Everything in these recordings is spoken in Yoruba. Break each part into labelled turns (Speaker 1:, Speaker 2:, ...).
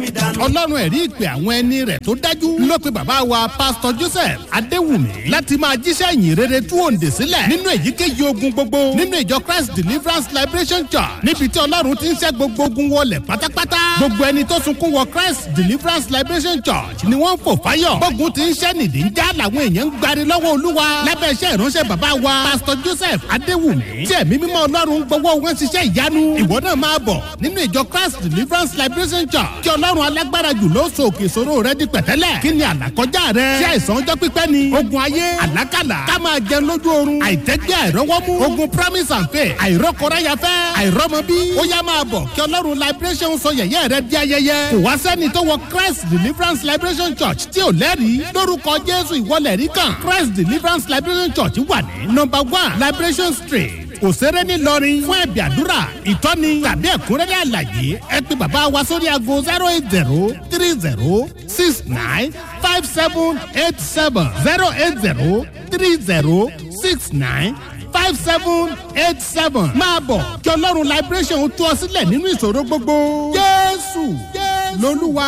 Speaker 1: ọlọ́run ẹ̀rí ìpè àwọn ẹni rẹ̀ tó dájú ló pe bàbá wa pásítọ̀ joseph adéwùmí láti máa jíṣẹ́ ìyìn rere tú òǹdè sílẹ̀ nínú èyíkéyìí ogun gbogbo nínú ìjọ christ deliverance liberation church níbi tí ọlọ́run ti ń ṣẹ́ gbogbo ogun wọlé pátápátá gbogbo ẹni tó sunkún wọ christ deliverance liberation church ni wọ́n ń fò fáyọ̀ gbógun ti ń ṣẹ́ nìdí ń já làwọn èèyàn ń gbari lọ́wọ́ olúwa lábẹ́ iṣẹ́ ìránṣẹ́ bàbá wa pásítọ̀ joseph adéwùmí tí ẹ̀mí mímọ́ ọlọ́run gbowó wọn ṣiṣẹ́ ìyanu ìwọ náà máa bọ̀ nínú ìjọ christ deliverance liberation church kí ọlọ́run alágbára jù ló so òkè ìṣòro rẹ di pẹ̀tẹ́lẹ̀ kí ni àlàkọjá rẹ ṣé àìsàn ọjọ́ pípẹ́ ni ogun ayé àlákàlà ká máa jẹun lójú oorun àìtẹ́gbẹ́ àìrọ́wọ́mú ogun promise and faith àìrọ́kọ̀ráyafẹ́ àìrọ́mọbí ó yá máa bọ̀ kí ọlọ́run liberation sọ yẹ̀yẹ́ rẹ di ayẹyẹ kò wá sẹ́ni tó wọ christ deliverance liberation church tí ò lẹ́rìí lórúkọ jésù ìwọlẹ̀ rí kan christ deliverance liberation church wà ní number one liberation street òṣèré ní lọrin fún ẹ̀bì àdúrà ìtọ́ni tàbí ẹ̀kúnrẹ́rẹ́ àlàyé ẹ pé bàbá wa sórí aago zero eight zero three zero six nine five seven eight seven zero eight zero three zero six nine five seven eight seven máa bọ̀ kí ọlọ́run liberation tú ọ sílẹ̀ nínú ìṣòro gbogbo jésù lolúwa.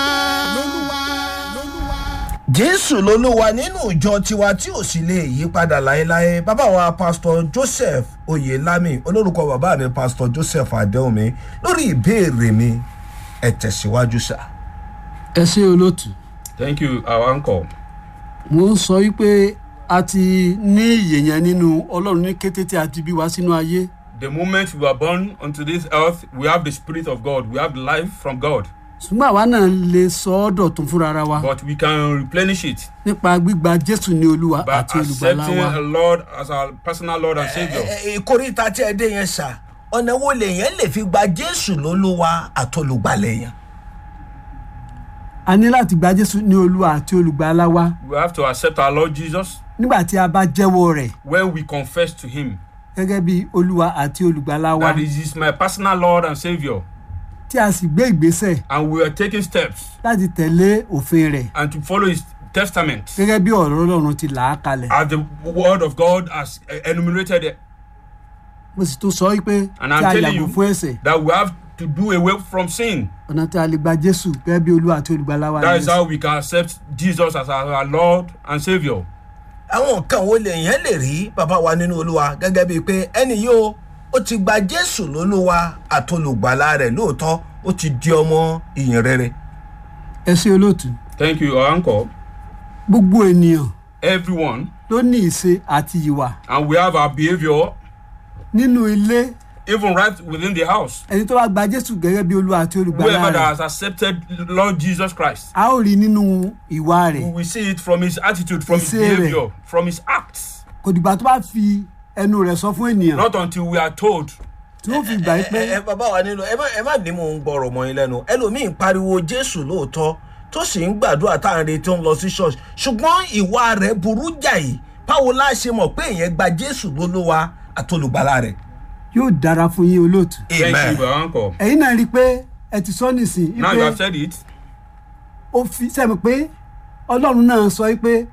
Speaker 2: jésù lolúwa nínú ìjọ tiwa tí ò sì lè yí padà láéláé bàbá wa pásítọ joseph oyelami olórúkọ bàbá mi pásítọ joseph adéhùnmi lórí ìbéèrè mi ẹ tẹ̀síwájú sá.
Speaker 3: ẹ ṣe olóòtú
Speaker 4: Thank you, our uncle.
Speaker 3: mo ń sọ wípé a ti ní ìyè yẹn nínú ọlọ́run ní kété tí a ti bí wá sínú ayé
Speaker 4: The moment we were born onto this earth, we have the Spirit of God, we have the life from God,
Speaker 3: ṣùgbọ́n àwa náà lè sọ ọ́ dọ̀tún fúnra ara wa
Speaker 4: but we can replenish it
Speaker 3: nípa gbígba jésù ní olúwa
Speaker 4: by
Speaker 3: àti olùgbàlà
Speaker 4: accepting
Speaker 3: wa
Speaker 4: a Lord as our personal Lord and Savior.
Speaker 2: ìkórìtà tí ẹ dé yẹn sá ọ̀nà wo lèèyàn lè fi gba jésù lolúwa àtolùgbàlẹ̀ yẹn.
Speaker 3: a ní láti gba jésù ní olúwa àti olùgbàlà wa
Speaker 4: We have to accept our Lord Jesus
Speaker 3: nígbà tí a bá jẹ́wọ́ rẹ̀
Speaker 4: when we confess to Him
Speaker 3: gẹ́gẹ́ bí olúwa àti olùgbàlà wa
Speaker 4: that He is my personal Lord and Savior,
Speaker 3: tí a sì gbé ìgbésẹ̀
Speaker 4: and we are taking steps
Speaker 3: láti tẹ̀lé òfin rẹ̀
Speaker 4: and to follow His testament
Speaker 3: gẹ́gẹ́ bí ọ̀rọ̀ ọlọ́run ti là á kalẹ̀
Speaker 4: as the Word of God has enumerated it,
Speaker 3: mo sì tún sọ wípé
Speaker 4: And
Speaker 3: tí
Speaker 4: I'm
Speaker 3: a
Speaker 4: telling
Speaker 3: yàgò
Speaker 4: you
Speaker 3: fún ẹ̀sẹ̀
Speaker 4: that we have to do away from sin.
Speaker 3: ọ̀nà tí a lè gba jésù gẹ́gẹ́ bí olúwa àti olùgbàlà wa
Speaker 4: That
Speaker 3: ni
Speaker 4: is how we can accept Jesus as our, our Lord and Savior.
Speaker 2: àwọn nǹkan wo lèèyàn lè rí bàbá wa nínú olúwa gẹ́gẹ́ bíi pé ẹni yóò ó ti gba jésù lolúwa àtolùgbàlà rẹ̀ lóòótọ́ ó ti di ọmọ ìyìn rere.
Speaker 3: ẹ ṣe olóòtú
Speaker 4: Thank you, our uncle.
Speaker 3: gbogbo ènìyàn
Speaker 4: Everyone,
Speaker 3: ló ní ìṣe àti ìwà
Speaker 4: and we have our behavior
Speaker 3: nínú ilé
Speaker 4: even right within the house.
Speaker 3: ẹni tó bá gba jésù gẹ́gẹ́ bí olúwa àti olùgbàlà
Speaker 4: Whoever
Speaker 3: rẹ̀
Speaker 4: that has accepted Lord Jesus Christ,
Speaker 3: a ó rí nínú ìwà
Speaker 4: we
Speaker 3: rẹ̀
Speaker 4: will see it from his attitude, from his
Speaker 3: Ìṣe rẹ̀.
Speaker 4: behavior, from his acts.
Speaker 3: kò dìgbà tó bá fi ẹnu rẹ̀ sọ fún ènìyàn
Speaker 4: Not until we are told.
Speaker 3: tí ó fi gbà
Speaker 2: ẹ
Speaker 3: pé
Speaker 2: ẹ bàbá wa nínú ẹ má ẹ má ní mò ń gbọrọ mọ yín lẹnu ẹlòmíín pariwo jésù lóòótọ́ tó sì ń gbàdúrà tá à ń retí ó ń lọ sí ṣọ́ọ̀ṣì ṣùgbọ́n ìwà rẹ̀ burú jàì báwo la ṣe mọ̀ pé èèyàn gba jésù lólúwa àtolùgbàlà rẹ̀.
Speaker 3: yóò dára fún yín olóòtú
Speaker 4: Thank you, our uncle.
Speaker 3: ẹ̀yin náà rí i pé ẹ ti sọ nìsín
Speaker 4: Now you have
Speaker 3: pé
Speaker 4: said it.
Speaker 3: ó fi sẹ́mi pé ọlọ́run náà sọ pé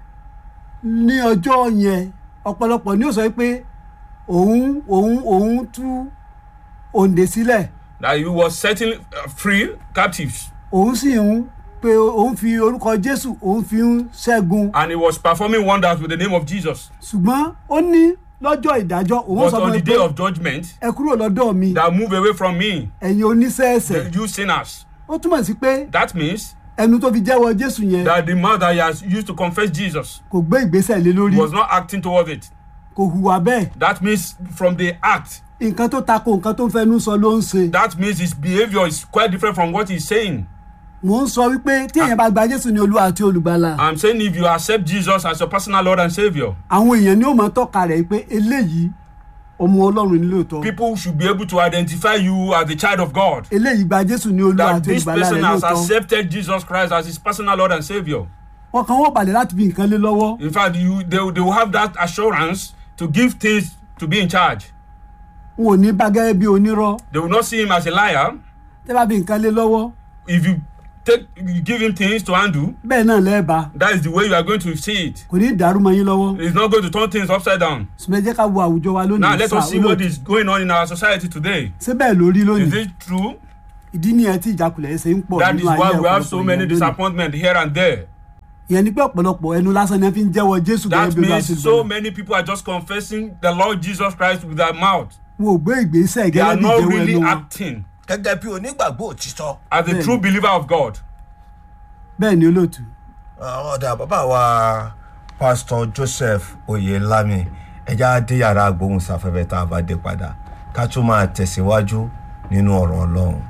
Speaker 3: ní ọjọ́ yẹn ọ̀pọ̀lọpọ̀ ni ó sọ pé òun òun òun tú òǹdè sílẹ̀
Speaker 4: That he was setting uh, free captives
Speaker 3: òun sì ń pé òun fi orúkọ jésù òun fi ń ṣẹ́gun
Speaker 4: and he was performing wonders with the name of Jesus.
Speaker 3: ṣùgbọ́n ó ní lọ́jọ́ ìdájọ́ òun
Speaker 4: But
Speaker 3: sọ
Speaker 4: on
Speaker 3: fún
Speaker 4: the
Speaker 3: mi
Speaker 4: day
Speaker 3: pé
Speaker 4: of judgment,
Speaker 3: ẹ kúrò lọ́dọ̀ mi
Speaker 4: that move away from me,
Speaker 3: ẹ̀yin oníṣẹ́ẹ̀ṣẹ̀
Speaker 4: you sinners.
Speaker 3: ó túmọ̀ sí pé
Speaker 4: That means
Speaker 3: ẹnu tó fi jẹ́wọ́ jésù yẹn
Speaker 4: that the mouth that he has used to confess Jesus
Speaker 3: kò gbé ìgbésẹ̀ lé lórí
Speaker 4: was not acting towards it.
Speaker 3: kò hùwà bẹ́ẹ̀
Speaker 4: That means from the act,
Speaker 3: nǹkan tó tako nǹkan tó ń fẹnu sọ ló ń ṣe
Speaker 4: that means his behavior is quite different from what he's saying.
Speaker 3: mò ń sọ wípé tí èèyàn bá gba jésù ní olúwa àti olùgbàlà
Speaker 4: I'm saying if you accept Jesus as your personal Lord and Savior,
Speaker 3: àwọn èèyàn ni ó mọ tọ́ka rẹ̀ pé eléyìí ọmọ ọlọ́run ní lóòótọ́
Speaker 4: people should be able to identify you as the child of God.
Speaker 3: eléyìí gba jésù ní olúwa
Speaker 4: That
Speaker 3: àti
Speaker 4: this
Speaker 3: olùgbàlà
Speaker 4: person
Speaker 3: rẹ̀
Speaker 4: has
Speaker 3: lóòótọ́
Speaker 4: accepted Jesus Christ as his personal Lord and Savior.
Speaker 3: wọn kàn wọ́n balẹ̀ láti fi nǹkan lé lọ́wọ́
Speaker 4: In fact, you they, will- they will have that assurance to give things to be in charge.
Speaker 3: n ò ní bá gẹ́gẹ́ bí onírọ́
Speaker 4: They will not see him as a liar.
Speaker 3: tẹ́ bá fi nǹkan lé lọ́wọ́
Speaker 4: If you take you give him things to handle,
Speaker 3: bẹ́ẹ̀ náà lẹ́ẹ̀bà
Speaker 4: that is the way you are going to see it.
Speaker 3: kò ní dàrú mọ́ yín lọ́wọ́
Speaker 4: It's not going to turn things upside down.
Speaker 3: ṣùgbọ́n ẹ jẹ́ ká wo àwùjọ wa
Speaker 4: Now
Speaker 3: lónìí
Speaker 4: let
Speaker 3: sá
Speaker 4: us see what
Speaker 3: olóòtú
Speaker 4: is going on in our society today.
Speaker 3: ṣé bẹ́ẹ̀ lórí
Speaker 4: Is
Speaker 3: lónìí
Speaker 4: it true?
Speaker 3: ìdí nìyẹn tí ìjákulẹ̀ ṣe ń pọ̀
Speaker 4: That
Speaker 3: nínú
Speaker 4: is
Speaker 3: ayé
Speaker 4: why we have so
Speaker 3: ọ̀pọ̀lọpọ̀
Speaker 4: many
Speaker 3: èèyàn lónìí.
Speaker 4: disappointment here and there.
Speaker 3: ìyẹn ni pé ọ̀pọ̀lọpọ̀ ẹnu lásán ni wọ́n fi ń jẹ́wọ́ jésù
Speaker 4: That
Speaker 3: gẹ́gẹ́ bí ó bá
Speaker 4: means
Speaker 3: ṣe
Speaker 4: so
Speaker 3: gbọ́dọ̀.
Speaker 4: many people are just confessing the Lord Jesus Christ with their mouth.
Speaker 3: wọn ò gbé ìgbésẹ̀
Speaker 4: They are
Speaker 3: gẹ́gẹ́ bí
Speaker 4: not
Speaker 3: ìjẹ́wọ́
Speaker 4: really
Speaker 3: ẹnu wọn
Speaker 4: acting
Speaker 2: gẹ́gẹ́ bí onígbàgbọ́ òtítọ́
Speaker 4: as a
Speaker 3: Bẹ́ẹ̀ni.
Speaker 4: true believer of God.
Speaker 3: bẹ́ẹ̀ ni olóòtú
Speaker 2: ọ̀dà bàbá wa pásítọ̀ joseph oyelami ẹja dé yàrá agbóhùnsáfẹ́fẹ́ tá a bá dé padà ká tún máa tẹ̀síwájú nínú ọ̀rọ̀ ọlọ́run.